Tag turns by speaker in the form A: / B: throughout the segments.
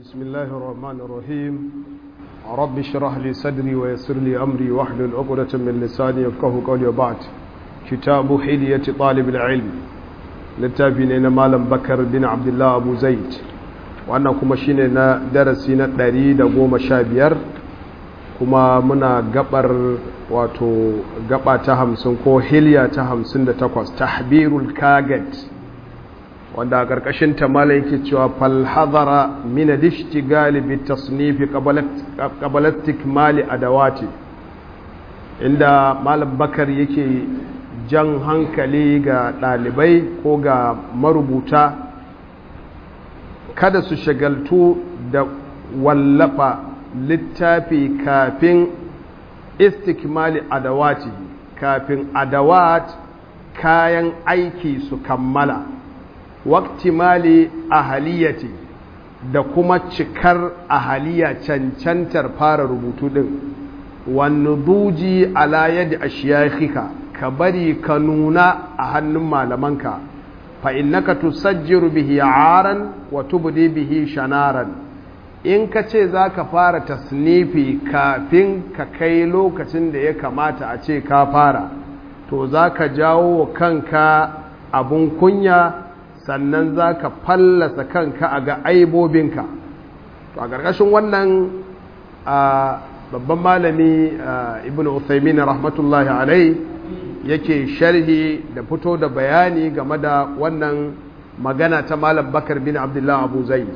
A: بسم الله الرحمن الرحيم رب اشرح لي صدري ويسر لي أمري واحلل عقدة من لساني يفقه قولي وبعد كتاب حلية طالب العلم littafi malam bakar bin abdullah abu zaid wannan kuma shine na darasi na ɗari da goma sha biyar kuma muna gabar wato gaba ta hamsin ko hiliya ta hamsin da takwas tahbirul kagat wanda a ƙarƙashin tamala yake cewa falhazara mina dishti galibi tasnifi ƙabalattik mali adawati inda malam bakar yake jan hankali ga ɗalibai ko ga marubuta kada su shagaltu da wallafa littafi kafin istikmali adawati kafin adawat kayan aiki su kammala waktimali ahaliyati da kuma cikar ahaliya cancantar fara rubutu din wani duji ala yadda a ka bari ka nuna a hannun malamanka fa innaka tusajjiru bihi aran wa tubdi bihi shanaran in ka ce za ka fara tasnifi kafin ka kai lokacin da ya kamata a ce ka fara to za ka jawo kanka abun kunya sannan za ka fallasa kanka a ga aibobinka to a ƙarƙashin wannan babban malami ibn Uthaymin rahmatullahi alai yake sharhi da fito da bayani game da wannan magana ta malam bakar bin abdullah abu zaid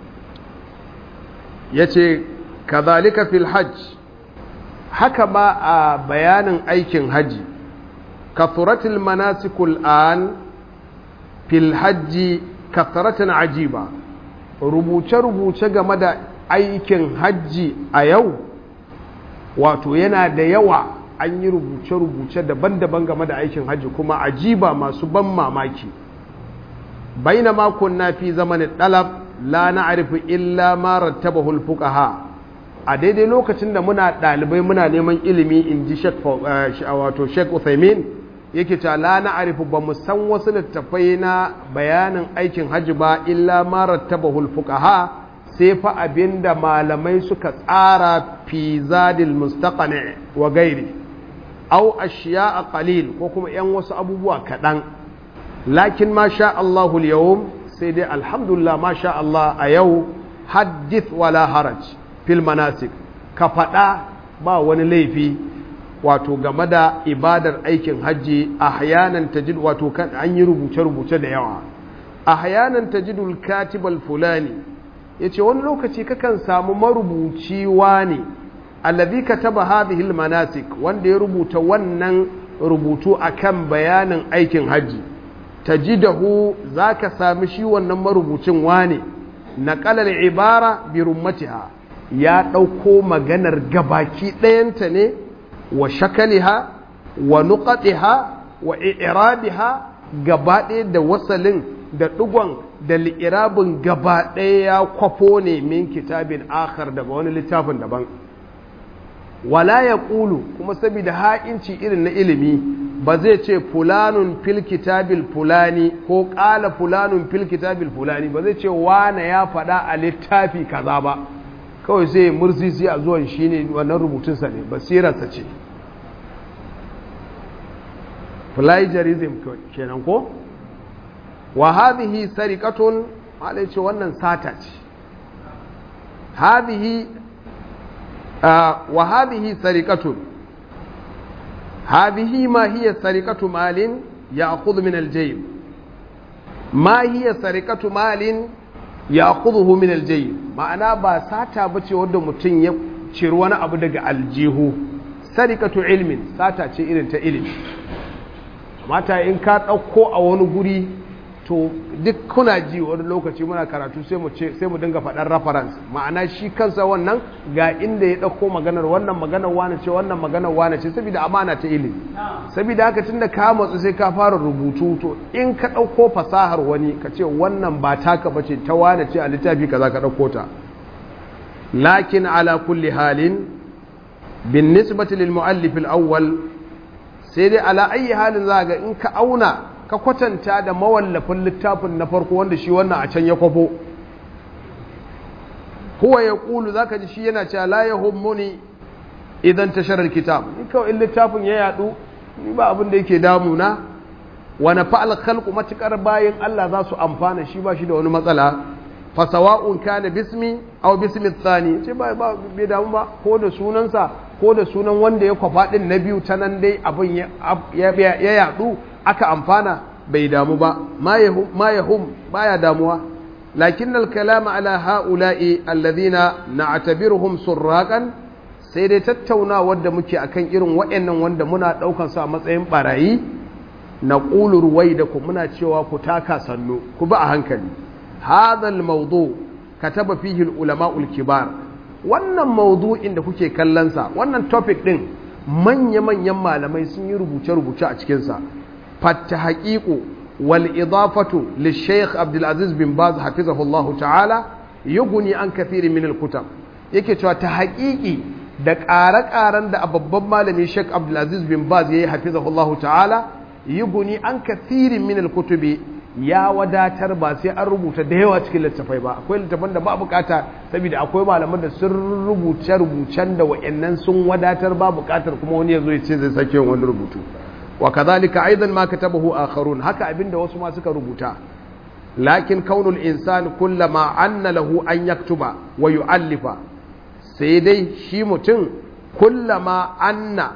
A: ya ce kazalika fil hajj haka ma a bayanin aikin haji kathuratul manasikul an fil hajji kathratan ajiba rubuce-rubuce game da aikin hajji a yau wato yana da yawa an yi rubuce-rubuce daban-daban game da aikin hajji kuma ajiba masu ban mamaki baina makon na fi zamanin ɗalab la na arifi illa marar taba hulfukaha a daidai lokacin da muna ɗalibai muna neman ilimi in ji wato sheik uthaymin yake ta la na arifi ba mu san wasu littattafai na bayanin aikin hajji ba illa marar taba hulfukaha sai fa abinda malamai suka tsara fi zadil mustaqani wa gairi au ashiya a qalil ko kuma yan wasu abubuwa kaɗan lakin ma sha Allahu yawm sai dai alhamdulillah ma sha Allah a yau haddith wala haraj fil manasik ka faɗa ba wani laifi wato game da ibadar aikin hajji ahyanan tajid wato an yi rubuce-rubuce da yawa ahyanan tajidul katibal fulani yace wani lokaci kakan samu marubuci ne allazi kataba hadhihi almanasik wanda ya rubuta wannan rubutu akan bayanin aikin haji tajidahu zaka sami shi wannan marubucin wane naqala al-ibara bi rummatiha ya dauko maganar gabaki ɗayanta ne wa shakaliha wa nuqatiha wa i'rabiha gaba ɗaya da wasalin da ɗigon da li'irabin gaba ɗaya ya kwafo ne min kitabin akhar daga wani littafin daban wala ya ƙulu kuma saboda ha'inci irin na ilimi ba zai ce fulanun fil kitabil fulani ko ƙala fulanun fil kitabil fulani ba zai ce wane ya faɗa a littafi kaza ba kawai sai mursisi a zuwan shi ne wannan rubutunsa ne basirarsa ce plagiarism kenan ko wa hadhihi sariqatun malai ce wannan sata ce hadhihi wa hadhihi sariqatun hadhihi ma hiya sariqatu malin ya'khudhu min al-jayb ma hiya sariqatu malin ya'khudhuhu min al-jayb ma'ana ba sata bace wanda mutum ya ciri wani abu daga aljihu sariqatu ilmin sata ce irin ta ilimi mata in ka ɗauko a wani guri to duk kuna ji wani lokaci muna karatu sai mu ce sai mu dinga faɗar reference ma'ana shi kansa wannan ga inda ya ɗauko maganar wannan maganar wane ce wannan maganar wane ce saboda amana ta ilimi saboda haka tunda ka matsu sai ka fara rubutu to in ka ɗauko fasahar wani ka ce wannan ba taka bace ta wane ce a littafi kaza ka ɗauko ta lakin ala kulli halin bin nisbati lil muallif al awwal sai dai ala ayi halin za ga in ka auna ka kwatanta da mawallafin littafin na farko wanda shi wannan a can ya kwafo huwa yaqulu zaka ji shi yana cewa la yahummuni idan tashara alkitab ni kawai in littafin ya yadu ni ba abin da yake damuna wa nafa'al khalqu matakar bayin Allah za su amfana shi ba shi da wani matsala fa sawa'un kana bismi aw bismi thani ce ba ba bai damu ba ko da sunansa ko da sunan wanda ya kwafa din na biyu ta nan dai abin ya ya yadu aka amfana bai damu ba ma yahum ma yahum baya damuwa lakin al-kalam ala ha'ula'i alladhina na'tabiruhum surraqan sai dai tattaunawar da muke akan irin waɗannan wanda muna ɗaukar su a matsayin barayi na ƙulur wai da ku muna cewa ku taka sannu ku ba a hankali hadal maudu kataba fihi ulama kibar wannan maudu'in da kuke kallonsa wannan topic ɗin manya-manyan malamai sun yi rubuce-rubuce a cikinsa fatta haƙiƙo wal idafatu li sheikh abdulaziz bin baz hafizahullahu ta'ala yuguni an kathiri min al-kutab yake cewa ta haƙiƙi da ƙare-ƙaren da babban malami Sheikh Abdulaziz bin Baz ya yi hafizahullahu ta'ala yi guni an kathirin min kutubi ya wadatar ba sai an rubuta da yawa cikin littafai ba akwai littafan da ba bukata saboda akwai malaman da sun rubuce rubucen da wa'annan sun wadatar ba bukatar kuma wani ya zo ya ce zai sake yin wani rubutu wa kadhalika aidan ma katabahu akharun haka abinda wasu ma suka rubuta lakin kaunul insan kullama anna lahu an yaktuba wa yu'allifa sai dai shi mutum kullama anna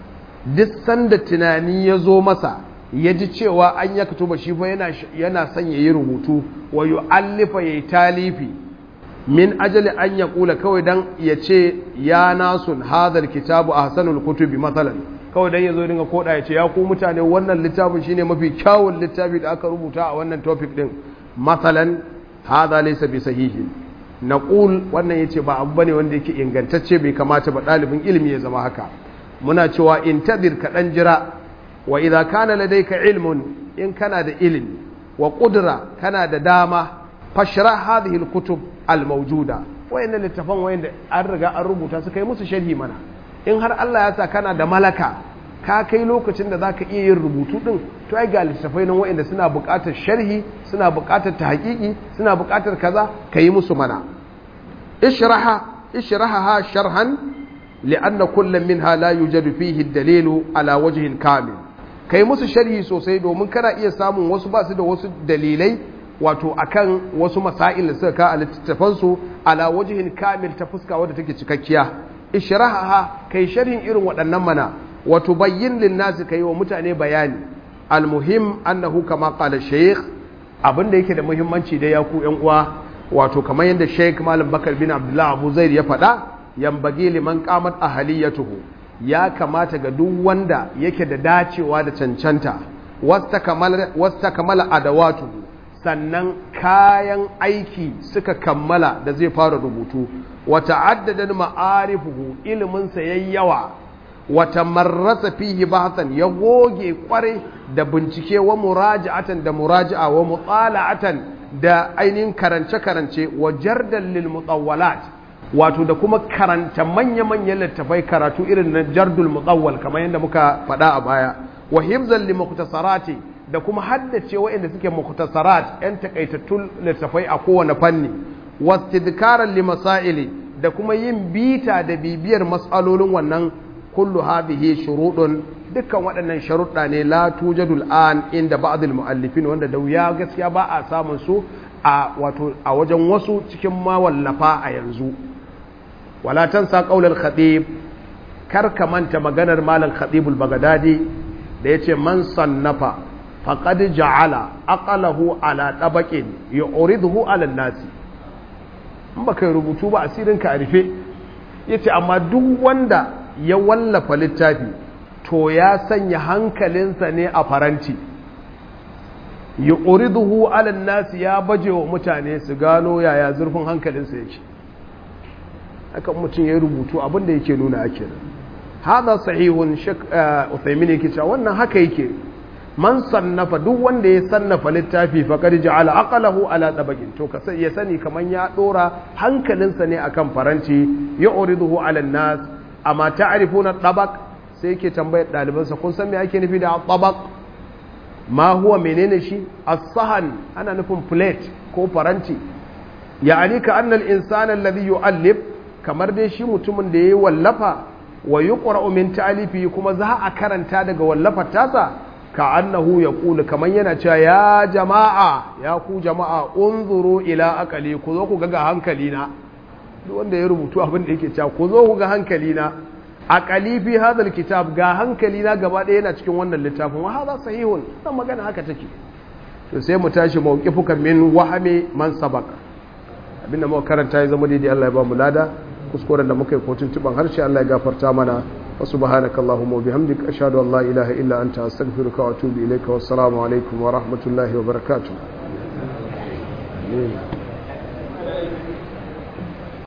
A: duk sanda tunani ya zo masa ya ji cewa an ya ba shi fa yana son ya yi rubutu wa yu'allifa ya yi talifi min ajali an ya kula kawai dan ya ce ya nasun hadar kitabu a hasanul kutubi matsalan kawai dan ya zo dinga koda ya ce ya ku mutane wannan littafin shine mafi kyawun littafi da aka rubuta a wannan topic din matsalan hada laysa bi sahihin naqul wannan yace ba abu bane wanda yake ingantacce bai kamata ba dalibin ilimi ya zama haka muna cewa intadir ka dan jira wa idza kana ladayka ilmun in kana da ilimi wa qudra kana da dama fashra hadhihi alkutub almawjuda wayannan littafan wayanda an riga an rubuta su kai musu sharhi mana in har Allah ya sa kana da malaka ka kai lokacin da zaka iya yin rubutu din to ai ga littafai nan wayanda suna buƙatar sharhi suna buƙatar tahqiqi suna buƙatar kaza kai musu mana ishraha ishraha sharhan li'anna kullum minha la yujadu fihi ad-dalilu ala wajhin kamil kai musu sharhi sosai domin kana iya samun wasu ba su da wasu dalilai wato akan wasu masail da suka ka a littattafan su ala wajhin kamil ta fuska wadda take cikakkiya ishraha kai sharhin irin waɗannan mana wato bayyin lin nasi kai wa mutane bayani almuhim annahu kama qala shaykh abinda yake da muhimmanci da ya ku yan uwa wato kamar yadda shaykh malam bakar bin abdullah abu zaid ya faɗa yambage liman qamat ahliyatuhu ya kamata ga duk wanda yake da dacewa da cancanta wasta kamala adawatuhu sannan kayan aiki suka kammala da zai fara rubutu wata addadan ma'arifuhu iliminsa yayi yawa wata marrasa fihi bahsan ya goge kware da bincike wa muraja'atan da muraja'a wa mutala'atan da ainihin karance-karance wa jardan lil mutawwalat wato da kuma karanta manya-manyan littafai karatu irin na jardul mutsawwal kamar yadda muka faɗa a baya wa hibzan li mukhtasarati da kuma haddace waɗanda suke mukhtasarat yan takaitattun littafai a kowane fanni wastidkaran li masaili da kuma yin bita da bibiyar mas'alolin wannan kullu hadhihi shurudun dukkan waɗannan sharuɗa ne la tujadul an inda ba'dul muallifin wanda da wuya gaskiya ba a samun su a wato a wajen wasu cikin mawallafa a yanzu wala tansa qaulal khatib kar ka manta maganar malam khatibul bagadadi da yace man sannafa faqad ja'ala aqalahu ala tabaqin yu'riduhu ala nasi in baka rubutu ba asirin ka rufe yace amma duk wanda ya wallafa littafi to ya sanya hankalinsa ne a faranti yu'riduhu ala nasi ya baje wa mutane su gano yaya zurfin hankalinsa yake haka mutum ya rubutu abinda yake nuna ake nan hada sahihun shek Uthaymin yake cewa wannan haka yake man sannafa duk wanda ya sannafa littafi faqad ja'ala aqlahu ala tabaqin to ka ya sani kaman ya dora hankalinsa ne akan faranti yu'riduhu ala nas amma ta'rifuna tabaq sai yake tambayar dalibansa kun san me ake nufi da tabaq ma huwa menene shi as-sahan ana nufin plate ko faranti ya'ani ka annal insana alladhi yu'allif kamar dai shi mutumin da yayi wallafa wa yuqra'u min ta'alifi kuma za a karanta daga wallafar tasa ka annahu yaqulu kaman yana cewa ya jama'a ya ku jama'a unzuru ila aqali ku zo ku ga hankali na duk wanda ya rubutu abin da yake cewa ku zo ku ga hankali na aqali fi hadha kitab ga hankali na gaba ɗaya yana cikin wannan littafin wa hadha sahihun dan magana haka take to sai mu tashi mawqifuka min wahami man sabaka abinda muka karanta ya zama daidai Allah ya ba mu lada kuskuren da muka yi kotun tuban harshe Allah ya gafarta mana wa subhanaka allahumma wa bihamdika ashhadu an la ilaha illa anta astaghfiruka wa atubu ilayka wassalamu alaikum wa rahmatullahi wa barakatuh